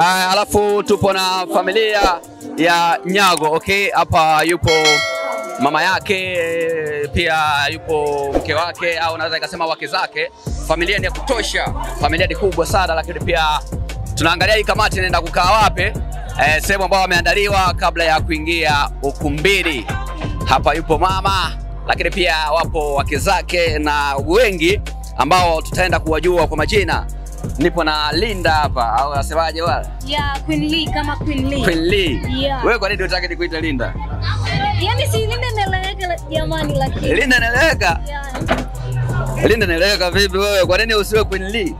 Uh, alafu tupo na familia ya Nyago. Okay, hapa yupo mama yake, pia yupo mke wake, au naweza ikasema wake zake. Familia ni ya kutosha, familia ni kubwa sana, lakini pia tunaangalia hii kamati inaenda kukaa wapi, eh, sehemu ambayo wameandaliwa kabla ya kuingia ukumbini. Hapa yupo mama, lakini pia wapo wake zake na wengi ambao tutaenda kuwajua kwa majina. Nipo na Linda hapa, au nasemaje wala? Yeah, Queen Lee kama Queen Lee. Queen Lee. Yeah. Wewe kwa nini unataka nikuite Linda? Yaani si Linda inaeleweka la- jamani lakini. Linda naeleweka. Yeah. Linda naeleweka vipi wewe? Kwa nini usiwe Queen Lee?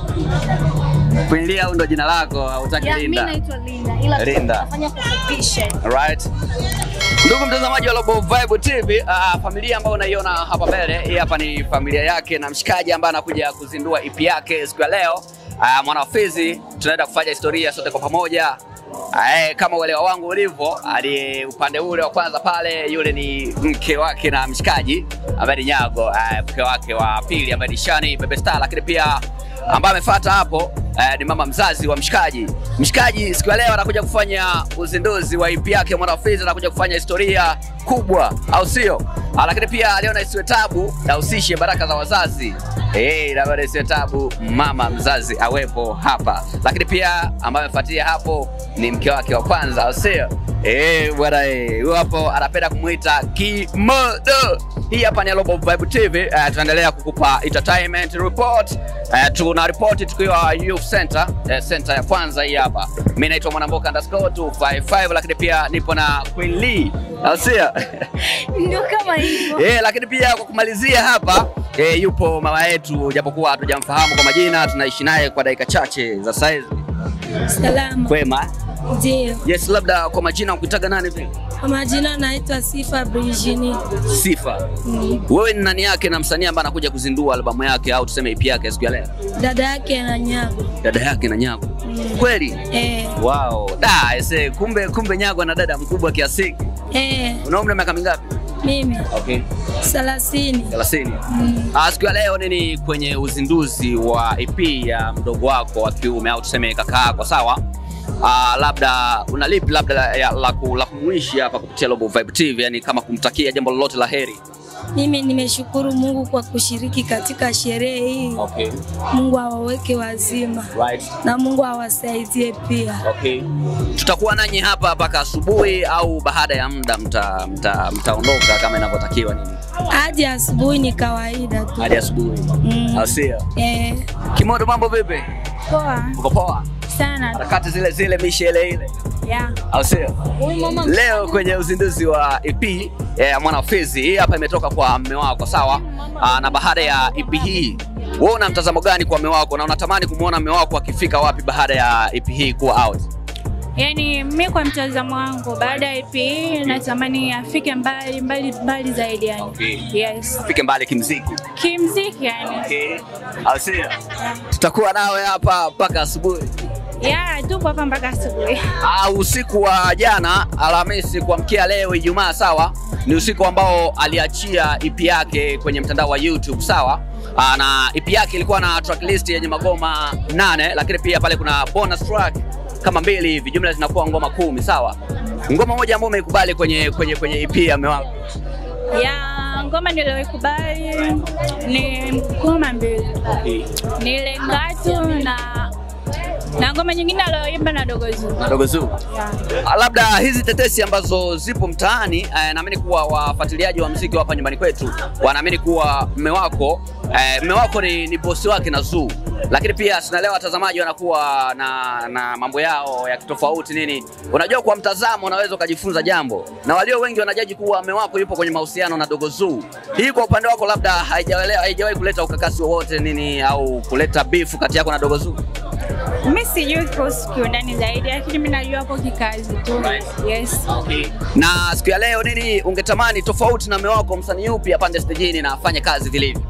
Queen Lee au ndo jina lako hautaki Yeah, mimi Linda? naitwa Linda ila Linda. nafanya kufupisha. Alright. Ndugu mtazamaji wa Global Vibe TV, uh, familia ambayo unaiona hapa mbele, hii hapa ni familia yake na mshikaji ambaye anakuja kuzindua EP yake siku ya leo. Uh, Mwanafizi, tunaenda kufanya historia sote kwa pamoja. Uh, kama uelewa wangu ulivyo, ali upande ule wa kwanza pale, yule ni mke wake na mshikaji ambaye ni Nyago, uh, mke wake wa pili ambaye ni Shani Bebe Star, lakini pia ambaye amefuata hapo eh, ni mama mzazi wa mshikaji. Mshikaji siku ya leo anakuja kufanya uzinduzi wa EP yake Mwanafizi, anakuja kufanya historia kubwa, au sio? Ah, Lakini pia aliona isiwe tabu na usishe baraka za wazazi eh, na bado isiwe tabu mama mzazi awepo hapa, lakini pia ambaye amefuatia hapo ni mke wake wa kwanza, au sio? Eh, bwana eh, huyo hapo anapenda kumuita Kimodo. Hii hapa ni Global Vibe TV. Uh, tunaendelea kukupa entertainment report. Uh, tuna report tukiwa Youth Center, uh, center ya kwanza hii hapa. Mimi naitwa Mwanamboka underscore 255 lakini pia nipo na Queen Lee. Au sio? Ndio kama hivyo. Eh, lakini pia kwa kumalizia hapa eh, yupo mama yetu japokuwa hatujamfahamu kwa majina, tunaishi naye kwa dakika chache za saizi. Salama. Kwema. Ndio. Yes, labda kwa majina ukitaga nani vile? Kwa majina naitwa Sifa Brigini. Sifa. Wewe ni nani yake na msanii ambaye anakuja kuzindua albamu yake au tuseme EP yake siku ya leo? Dada yake na Nyago. Dada yake na Nyago. Kweli? Eh, Wow. Da, ese, kumbe kumbe Nyago na dada mkubwa kiasi hiki. eh, Una umri wa miaka mingapi? mimi Okay. 30. 30. Ah, siku ya leo nini kwenye uzinduzi wa EP ya mdogo wako wa kiume au tuseme kaka yako, sawa? Ah, labda una lipi labda la, ya- la, ku- la kumwishi hapa kupitia Global Vibe TV, yani kama kumtakia jambo lolote la heri. Mimi nimeshukuru Mungu kwa kushiriki katika sherehe hii. Okay. Mungu awaweke wazima Right. na Mungu awasaidie pia. Okay. Tutakuwa nanyi hapa mpaka asubuhi au baada ya muda mta, mta, mtaondoka kama inavyotakiwa nini? Hadi asubuhi ni kawaida tu. Hadi asubuhi. Mm. Au sio? Eh, Kimodo, mambo vipi? poa Uko poa? sana. Harakati zile zile, mishi ile ile. Yeah. Au sio? Huyu mama Leo kwenye uzinduzi wa EP ya Mwanafizi, hii hapa imetoka kwa mme wako, sawa? Aa, na baada ya EP hii wewe una mtazamo gani kwa mme wako na unatamani kumwona mme wako akifika wapi baada ya EP hii kuwa out? Yaani mi kwa mtazamo wangu baada ya EP natamani afike mbali mbali mbali zaidi yani. Okay. Yes. Afike mbali kimziki. Kimziki yani. Okay. Au sio? Tutakuwa nawe hapa mpaka asubuhi. Yeah, tupo hapa mpaka asubuhi. Ah, usiku wa jana Alhamisi kuamkia leo Ijumaa, sawa, ni usiku ambao aliachia EP yake kwenye mtandao wa YouTube, sawa. Ah, na EP yake ilikuwa na track list yenye magoma nane, lakini pia pale kuna bonus track kama mbili hivi, jumla zinakuwa ngoma kumi, sawa. Ngoma moja ambayo umeikubali kwenye kwenye kwenye EP ya mume wako. Ya ngoma niliyoikubali ni ngoma mbili. Ni ile ngatu na na ngoma nyingine aliyoimba na Dogo Zuu. na Dogo Zuu. Yeah. Ah, labda hizi tetesi ambazo zipo mtaani eh, naamini kuwa wafuatiliaji wa mziki wa hapa nyumbani kwetu wanaamini kuwa mme wako eh, mme wako ni, ni bosi wake na Zuu, lakini pia sinaelewa watazamaji wanakuwa na, na mambo yao ya kitofauti nini. Unajua, kwa mtazamo unaweza ukajifunza jambo, na walio wengi wanajaji kuwa mme wako yupo kwenye mahusiano na Dogo Zuu. Hii kwa upande wako labda haijawahi haijawahi kuleta ukakasi wowote nini au kuleta bifu kati yako na Dogo Zuu? Mi sijui kuhusu kiundani zaidi, lakini mi najua hapo kikazi tu. Yes. na siku ya leo nini ungetamani tofauti na mume wako msanii yupi apande stejini na afanye kazi vilivyo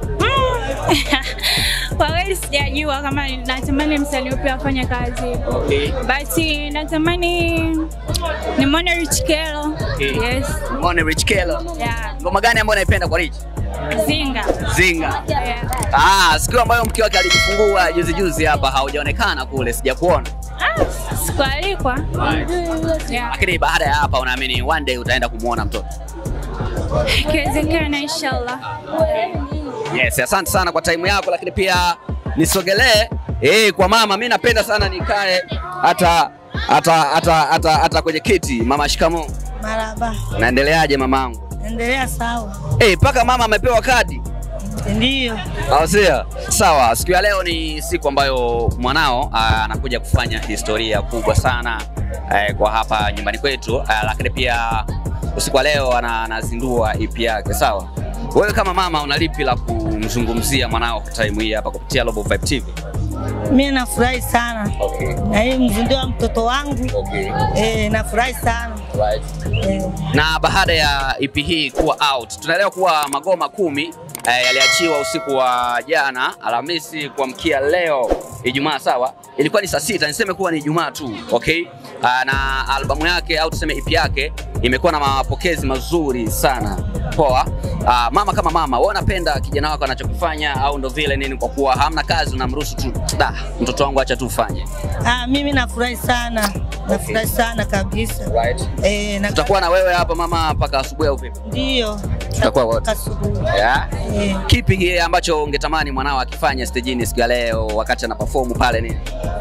Kwa kweli sijajua kama natamani msanii upi afanye kazi. Basi natamani nimwone Rich Kelo. Okay. Yes. Muone Rich Kelo Yeah. ngoma gani ambayo unaipenda kwa Rich Zinga. Zinga Yeah. ah siku ambayo mke wake alijifungua juzi juzi hapa haujaonekana kule sijakuona Ah, sikualikwa. Yeah. Lakini baada ya hapa unaamini one day utaenda kumwona mtoto? Ikiwezekana inshallah. Yes, asante sana kwa time yako, lakini pia nisogelee eh, kwa mama. Mi napenda sana nikae hata hata hata hata hata kwenye kiti. Mama, shikamoo. Maraba, Naendeleaje mamangu? endelea sawa. Eh, mpaka mama amepewa kadi. Ndiyo, Asia. Sawa, siku ya leo ni siku ambayo mwanao ah, anakuja kufanya historia kubwa sana eh, kwa hapa nyumbani kwetu ah, lakini pia usiku wa leo ana- anazindua EP yake. Sawa, wewe kama mama una lipi la kumzungumzia mwanao kwa time hii hapa kupitia Global Vibe TV? mi nafurahi sana Okay. na hii mzindio wa mtoto wangu Okay. eh, nafurahi sana Right. eh. Na baada ya EP hii kuwa out, tunaelewa kuwa magoma kumi eh, yaliachiwa usiku wa jana Alhamisi kuamkia leo Ijumaa, sawa. Ilikuwa ni saa sita, niseme kuwa ni Ijumaa tu, okay. Ah, na albamu yake au tuseme EP yake imekuwa na mapokezi mazuri sana. Poa. Ah, mama kama mama, wewe unapenda kijana wako anachokifanya au ndo vile nini, kwa kuwa hamna kazi unamruhusu tu, da, mtoto wangu acha tu ufanye. Ah, mimi nafurahi sana nafurahi sana kabisa Right. eh, na Tutakuwa na wewe hapa mama mpaka asubuhi au vipi? ndio Tutakuwa wote. Asubuhi. Yeah. Eh, Kipi kile ambacho ungetamani mwanao akifanya stejini siku ya leo wakati ana perform pale nini?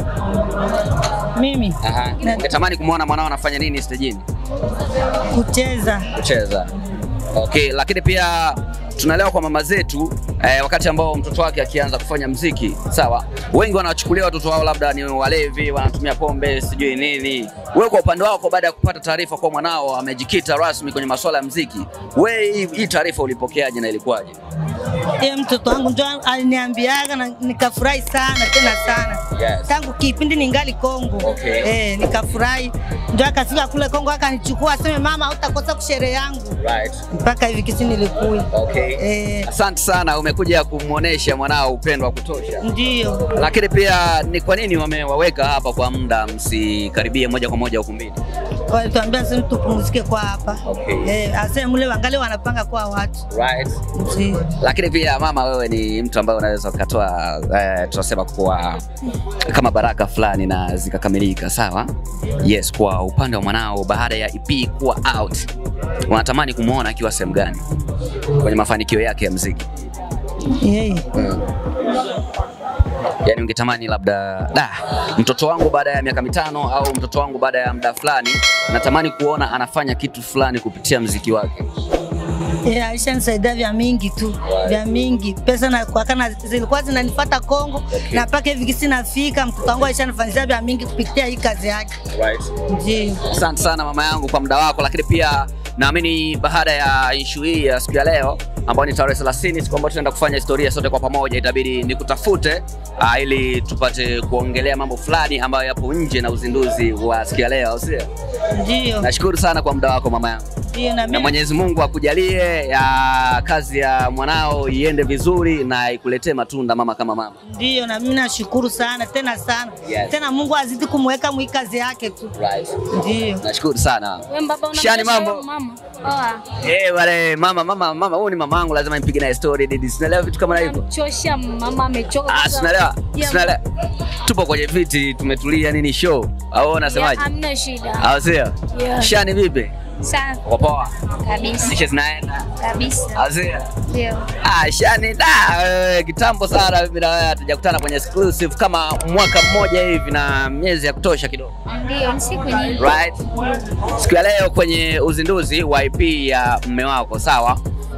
mimi Aha. Na- Ungetamani kumwona mwanao anafanya nini stejini? kucheza Kucheza. Okay, lakini pia tunaelewa kwa mama zetu eh, wakati ambao mtoto wake akianza kufanya mziki sawa, wengi wanawachukulia watoto wao labda ni walevi, wanatumia pombe, sijui nini. Wewe kwa upande wako, baada ya kupata taarifa kwa mwanao amejikita rasmi kwenye masuala ya mziki, wewe hii- hii taarifa ulipokeaje na ilikuwaje? Ye mtoto wangu ndo aliniambiaga na nikafurahi sana tena sana Yes. tangu kipindi ningali Kongo Okay. eh, nikafurahi ndo akafika kule Kongo akanichukua aseme mama hautakosa kusherehe yangu Right. mpaka hivi kisi nilikuya Okay. eh, Asante sana, umekuja kumwonyesha mwanao upendo wa kutosha. ndio Lakini pia ni kwa nini wamewaweka hapa kwa muda, msikaribie moja kwa moja ukumbini? walituambia sisi tupumzike kwa hapa Okay. eh, aseme mule wangali wanapanga kwa watu Right. Ndio. Lakini pia mama, wewe ni mtu ambaye unaweza ukatoa eh, tunasema kuwa kama baraka fulani na zikakamilika, sawa? Yes, kwa upande wa mwanao baada ya EP kuwa out, unatamani kumwona akiwa sehemu gani kwenye mafanikio yake ya mziki? Yeye. yani ungetamani labda da, mtoto wangu baada ya miaka mitano au mtoto wangu baada ya muda fulani natamani kuona anafanya kitu fulani kupitia mziki wake. Eh, alishanisaidia vya mingi tu vya mingi pesa na kwa kana zilikuwa zinanifuata Kongo Okay. na mpaka hivi kisi nafika mtoto wangu alishanifanyia vya mingi kupitia hii kazi yake ndio Asante sana mama yangu kwa muda wako, lakini pia naamini baada ya ishu hii ya siku ya leo ambayo ni tarehe 30 siku ambayo tunaenda kufanya historia sote kwa pamoja, itabidi nikutafute uh, ili tupate kuongelea mambo fulani ambayo yapo nje na uzinduzi wa siku ya leo, au sio? ndio Nashukuru sana kwa muda wako mama yangu. ndio na na mimi Mwenyezi Mungu akujalie ya kazi ya mwanao iende vizuri na ikuletee matunda mama kama mama. ndio na mimi nashukuru sana tena sana Yes. tena Mungu azidi kumweka mwi kazi yake tu Right. ndio Nashukuru sana. Wewe baba una Shani mtoto mambo. wangu, mama. Poa. Eh, wale mama mama mama huyu ni mamangu lazima nipige naye story didi. Sinaelewa vitu kama hivyo. Namchosha mama amechoka. Ah, sasa. sinaelewa. Yeah, Sinaelewa. Tupo kwenye viti tumetulia nini show. Au yeah, unasemaje? Hamna shida. Au sio? Yeah. Shani vipi? Safi Uko poa? kabisa. Nishe zinaenda. Kabisa. Au sio? Ndio. Ah, Shani da wewe kitambo sana mimi na wewe hatujakutana kwenye exclusive kama mwaka mmoja hivi na miezi ya kutosha kidogo. Ndio, ni siku nyingi. Right? Siku ya leo kwenye uzinduzi wa EP ya mme wako, sawa?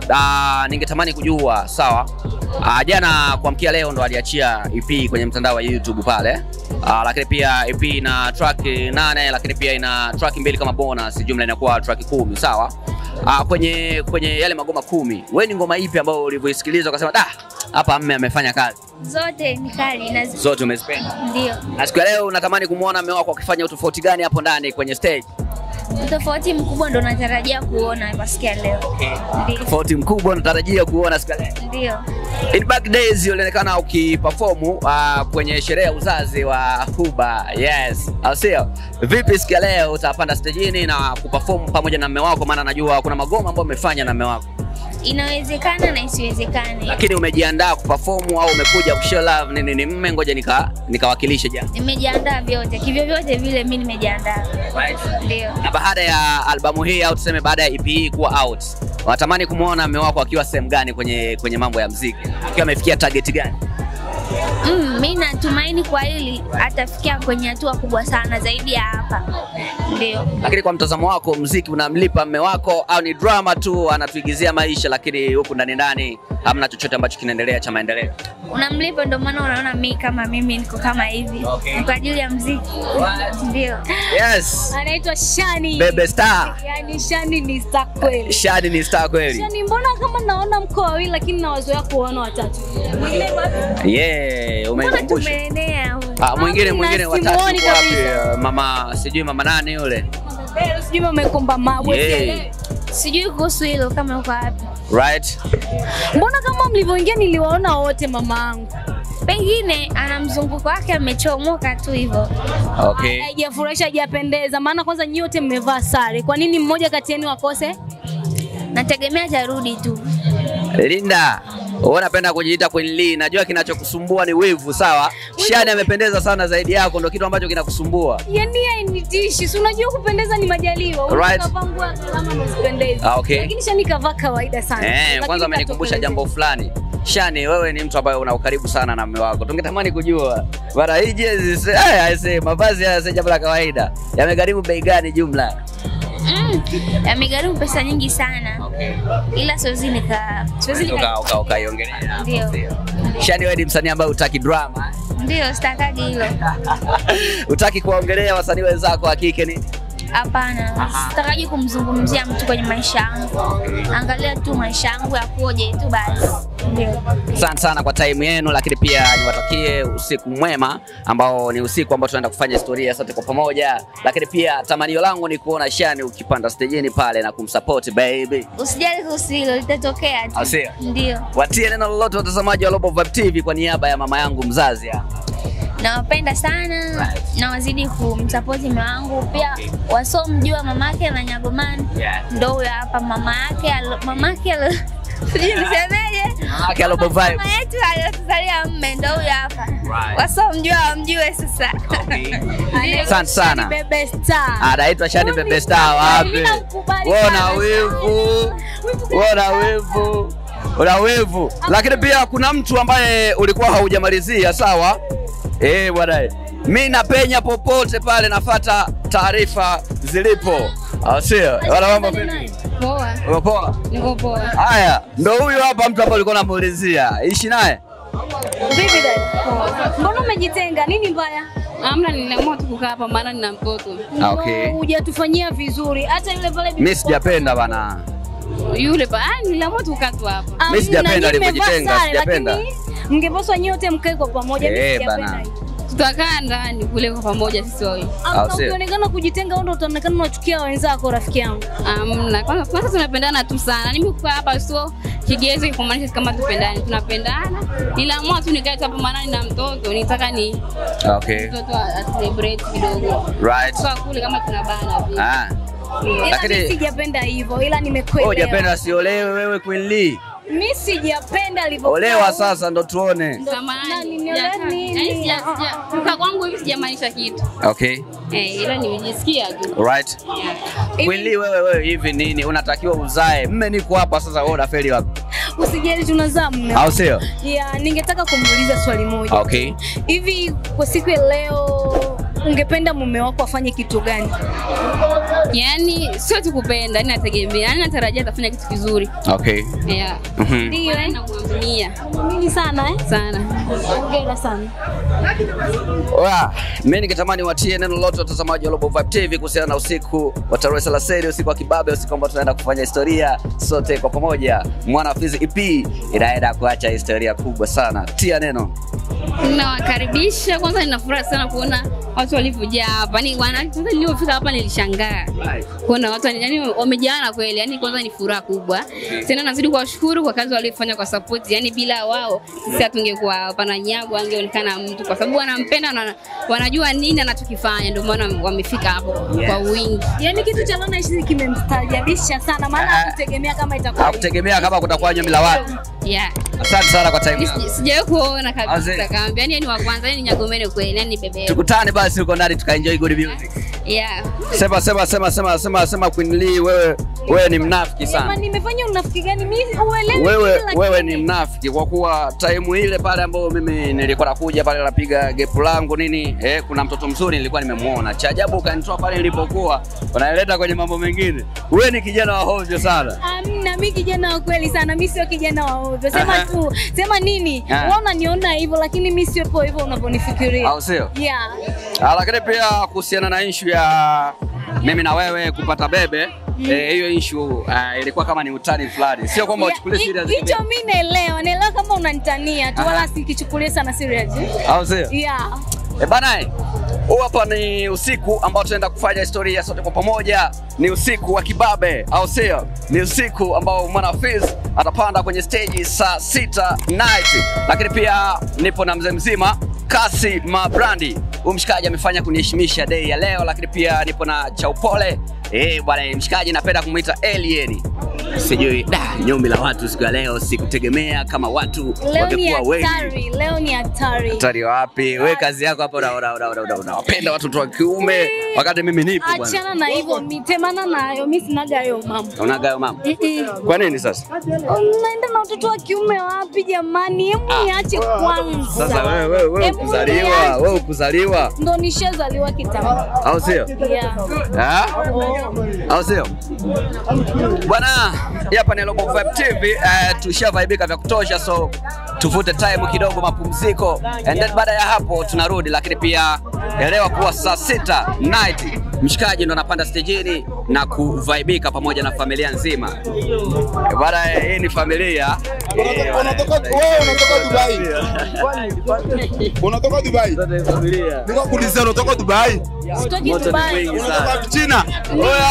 Ah, ningetamani kujua, sawa? Ah, jana kuamkia leo ndo aliachia EP kwenye mtandao wa YouTube pale. Ah, lakini pia EP ina track nane, lakini pia ina track mbili kama bonus, jumla inakuwa track kumi, sawa? Ah, kwenye kwenye yale magoma kumi, wewe ni ngoma ipi ambayo ulivyoisikiliza ukasema da, hapa mme amefanya kazi? Zote ni kali na zi- Zote umezipenda. ndio. Na siku ya leo unatamani kumwona mme wako akifanya utofauti gani hapo ndani kwenye stage? Tofauti mkubwa ndo natarajia kuona kwa siku ya leo. Ndio. Tofauti mkubwa natarajia kuona siku ya leo. Ndio. In back days ulionekana ukiperform uh, kwenye sherehe ya uzazi wa Huba. Yes. Au sio? Vipi siku ya leo utapanda stejini na kuperform pamoja na mume wako maana najua kuna magoma ambayo umefanya na mume wako. inawezekana na isiwezekane. Lakini umejiandaa kuperform au umekuja kushow love nini ni mme, ngoja nika nikawakilishe jana. Nimejiandaa vyote, kivyo vyote vile mi nimejiandaa. Right. Ndio. Na baada ya albamu hii au tuseme baada ya EP hii kuwa out, unatamani kumwona mme wako akiwa sehemu gani kwenye kwenye mambo ya mziki? Akiwa amefikia target gani? Mm, mi natumaini kwa hili atafikia kwenye hatua kubwa sana zaidi ya hapa. Ndio. Lakini kwa mtazamo wako, mziki unamlipa mme wako au ni drama tu, anatuigizia maisha, lakini huku ndani ndani hamna chochote ambacho kinaendelea cha maendeleo? Unamlipa, ndio maana unaona mi kama mimi niko kama hivi Okay. Ni kwa ajili ya mziki. Ndio. Yes, anaitwa Shani. Bebe Star. Yani Shani ni star kweli. Shadi ni star kweli. Shani, mbona kama naona mko wawili lakini nawazoea kuona watatu? Yeah, Mbona umenikumbusha. tumeenea huyu? Ah, mwingine Hamna, mwingine watatu simuoni yuko wapi? kabisa. Uh, Mama sijui mama nani yule. Leo sijui umekomba mabwe. Yeah. sielewi. Sijui kuhusu hilo kama uko wapi. Right? Mbona kama mlivyoingia niliwaona wote mamaangu. Pengine ana mzunguko wake amechomoka tu hivyo. Okay. Haijafurahisha, haijapendeza. Maana kwanza nyote mmevaa sare. Kwa nini mmoja kati yenu akose? Nategemea atarudi tu. Linda, wewe unapenda kujiita Queen Lee. Najua kinachokusumbua ni wivu, sawa? Shani amependeza sana zaidi yako, ndio kitu ambacho kinakusumbua. Yaani hainitishi. Si unajua kupendeza ni majaliwa. Right. Unavaa nguo kama usipendezi. Ah, okay. Lakini Shani kavaa kawaida sana. Eh, Lakini kwanza amenikumbusha katokelezea. jambo fulani. Shani, wewe ni mtu ambaye una ukaribu sana na mume wako. Tungetamani kujua bana, hii jezi se- eh, aise, mavazi haya si jambo la kawaida. Yamegharimu bei gani jumla? Mm, yamegharimu pesa nyingi sana. Ila siwezi nika siwezi Uka- nika uka- Ukaiongelea. Ndio. Shani, wewe ni msanii ambaye hutaki drama. ndio sitakagi hilo. Hutaki kuwaongelea wasanii wenzako wa kike ni Hapana, sitakaji kumzungumzia mtu kwenye maisha yangu. Angalia tu maisha yangu yakoje tu basi. Ndio. Asante sana kwa time yenu, lakini pia niwatakie usiku mwema ambao ni usiku ambao tunaenda kufanya historia sote kwa pamoja, lakini pia tamanio langu ni kuona Shani ukipanda stejini pale na kumsupport baby. Usijali kuhusu hilo, litatokea Au tu. sio? Ndio. Watie neno lolote watazamaji wa Global Vibe TV kwa niaba ya mama yangu mzazi hapa. Nawapenda sana na wazidi kumsapoti mume wangu pia, wasomjua mamake na Nyagomani Yeah. ndo huyo hapa mama yake alo- mamake alo- sijui nisemeje, Mamake ya Global Vibe. mama yetu aliyotuzalia mme ndo huyo hapa, Right. wasomjua wamjue sasa. Ndio. Asante sana. Bebe Star. Anaitwa Shani Mimi Bebe Star wapi? mimi namkubali Wewe sana. una wivu. Wewe una wivu. Una wivu. Lakini pia kuna mtu ambaye ulikuwa haujamalizia sawa? Eh bwana. Mimi napenya popote pale nafata taarifa zilipo. Au sio? Wala mambo vipi? Poa, Uko poa? niko poa. Haya, ndo huyu hapa mtu ambaye ulikuwa unamuulizia. Ishi naye? Vipi dada? Mbona umejitenga? Nini mbaya? Amna, niliamua tu kukaa hapa maana nina mtoto. Ah, okay. No, Hujatufanyia vizuri. Hata yule pale bibi- Mimi sijapenda bana. Yule pa, ah, niliamua tu kukaa tu hapa. Ah, Mimi sijapenda na nyinyi mmevaa alivyojitenga, sare, sijapenda. lakini Mngepaswa nyote mkae kwa pamoja. Mimi Eh, sijapenda bana. hiyo. Tutakaa ndani kule kwa pamoja sisi wawili. Amna, Au sio? ukionekana kujitenga, wewe ndio utaonekana unachukia wenzako, rafiki yangu. Amna, kwanza kwanza tunapendana tu sana. Mimi kukaa hapa sio kigezo kumaanisha kama tupendane. Tunapendana. Niliamua tu nikae tu hapa maana nina mtoto. Nitaka ni Okay. mtoto a celebrate kidogo. Right. Kwa kule kama tunabana vile. Ah. Ila Lakini- mimi sijapenda hivyo, ila Wewe nimekuelewa. hujapenda siolewe wewe Queen Lee. Mimi sijapenda alivyo. Olewa sasa ndo tuone. Nani, Samahani. niolewe sijataka. nini? Yaani sija- sija- Kukaa kwangu hivi sijamaanisha kitu. Okay. Eh, ila nimejisikia tu. Right. Queen Lee wewe wewe hivi nini unatakiwa uzae. Mme niko hapa sasa wewe unafeli wapi? Usijali tunazaa mume. Au sio? Yeah, ningetaka kumuuliza swali moja. Okay. Hivi kwa siku ya leo ungependa mume wako afanye kitu gani? Yaani sio tu kupenda, yani nategemea. Yaani natarajia atafanya kitu kizuri. Okay. Yeah. Mhm. Ndio, eh? Namwaminia Mimi sana eh? sana. Hongera sana. Wa, mimi ningetamani watie neno lolote watazamaji wa Global Vibe TV kuhusiana na usiku wa tarehe 30, usiku wa kibabe, usiku ambao tunaenda kufanya historia sote kwa pamoja. Mwana wa Fizi EP inaenda kuacha historia kubwa sana. Tia neno. Nawakaribisha kwanza, nina furaha sana kuona watu walivyojaa hapa. Ni wana kwanza nilipofika hapa nilishangaa. kuona watu yani yani wamejaana kweli, yani kwanza ni furaha kubwa. Tena nazidi kuwashukuru kwa kazi waliofanya kwa support, yani bila wao sisi hatungekuwa hapa na Nyago angeonekana mtu, kwa sababu wanampenda na wanajua nini anachokifanya, ndio maana wamefika hapo kwa wingi. Yaani kitu cha Lona Ishi kimemstaajabisha sana, maana Ah. hakutegemea kama itakuwa hivi. Hakutegemea kama kutakuwa nyumi la watu. Yeah. Asante sana kwa time yako. Sija- Sijawahi kuona Azee. kabisa kaambia, yani ni wa kwanza, yani Nyagomeni kweli, yani ni bebe. Tukutane basi huko ndani tukaenjoy good music. Yeah. Sema sema sema sema sema sema Queen Lee wewe wewe ni mnafiki Jamani, sana. nimefanya unafiki gani? Mimi uelewi Wewe kila wewe kitu. ni mnafiki kwa kuwa time ile pale ambayo mimi nilikuwa nakuja pale napiga gepu langu nini eh, kuna mtoto mzuri nilikuwa nimemuona. Cha ajabu ukanitoa pale nilipokuwa unaeleta kwenye mambo mengine. Wewe ni kijana wa hovyo sana. Amna, mi kijana wa kweli sana, mi sio kijana wa ovyo. Sema Aha. tu, sema nini? Ah. Wewe unaniona hivyo, lakini mi sio po hivyo unavyonifikiria. Au sio? Yeah. Ah, lakini pia kuhusiana na issue ya mimi na wewe kupata bebe eh, hiyo issue uh, ilikuwa kama ni utani fulani, sio kwamba Yeah, uchukulie hi- serious, Hicho mi naelewa, naelewa kama unanitania tu, Aha. wala sikichukulia sana serious. au sio? Yeah. E bana, eh, huu hapa ni usiku ambao tunaenda kufanya historia sote kwa pamoja. Ni usiku wa kibabe, au sio? Ni usiku ambao mwana Fizz atapanda kwenye stage saa sita night, lakini pia nipo na mzee mzima Kasi Mabrandi. Huyu mshikaji amefanya kuniheshimisha day ya leo, lakini pia nipo na Chaupole. Eh bwana, mshikaji napenda kumuita alien. Sijui da nyumi la watu siku ya leo, sikutegemea kama watu Leo ni wangekuwa wengi. hatari, leo ni hatari. Hatari wapi? We kazi yako hapa unawapenda una, una, una, unawapenda watoto wa kiume wakati mimi nipo bwana. Achana na hivyo, mi- temana nayo, mi sinaga hayo mambo. Unaga hayo mama. Mm-mm. Kwa nini sasa? Unaenda na watoto wa kiume wapi jamani? Hebu niache kwanza. Sasa wewe wewe wewe Hebu kuzaliwa, niache. wewe kuzaliwa, Ndo nishazaliwa kitambo. au sio? Yeah. Ah? Au sio? Bwana, hii hapa ni Global Vibe TV, eh, tushavaibika vya kutosha so tuvute time kidogo mapumziko and then baada ya hapo tunarudi, lakini pia elewa kuwa saa sita night mshikaji ndo anapanda stejini na kuvaibika pamoja na familia nzima. Eh, Bwana, hii ni familia Eh, Unatoka wewe unatoka Dubai. Unatoka Dubai. Zote familia. Niko kuuliza unatoka Dubai. Sitoki Moto ni Dubai. mwingi sana. Unatoka China. Oya!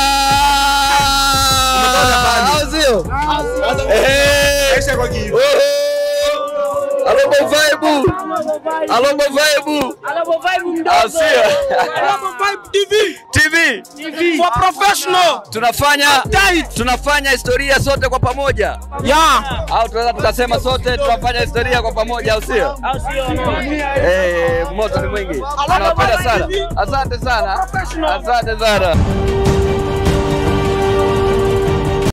Au sio? Eh. Aisha kwa kiu. Alobo vibe. Alobo vibe. Au sio? TV. TV. For professional. Tunafanya tunafanya historia sote kwa pamoja. Yeah. Au tunaweza tukasema sote tunafanya historia kwa pamoja au sio? Eh, moto ni mwingi. Tunawapenda sana. Asante sana. Asante sana.